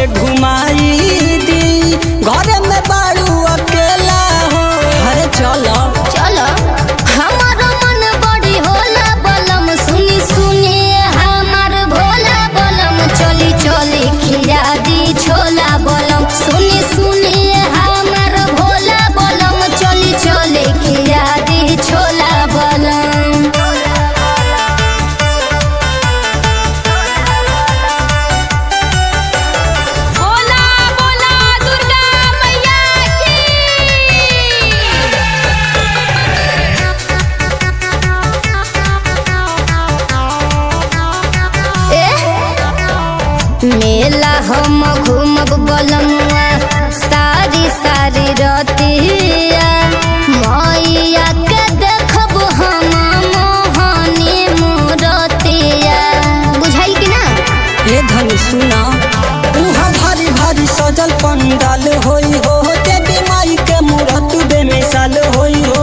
घुमाई दी घर में बाड़ू अकेला हो अरे चलो चलो हमार मन बड़ी होला बलम सुनी सुनी हमार भोला बलम चली चली खिया दी छोला बलम सुनी सुनी हमार भोला बलम चली चली खिया दी छोला बलम बोला बोला दुर्गा मैया की मेला हम घूमब बलमुआ सारी सारी रतिया मैया के देखब हम मोहनी मूरतिया बुझाइल कि ना ये धनी सुना उहाँ भारी भारी सजल पंडाल होई हो देवी माई के मूरत बेमिसाल होई हो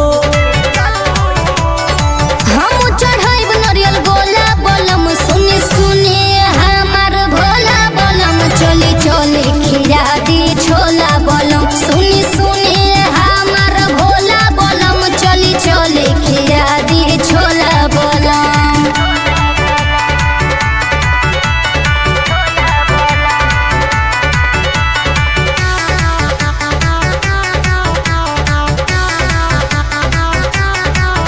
हम चढ़ाइब नरियल गोला बलम सुनी सुनी हमार भोला बलम चली चली खिया दी छोला बलम सुनी सुनी हमार भोला बलम चली चली खिया दी छोला बलम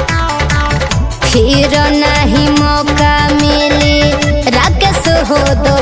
फिर नहीं मौका मिली राकेश हो दो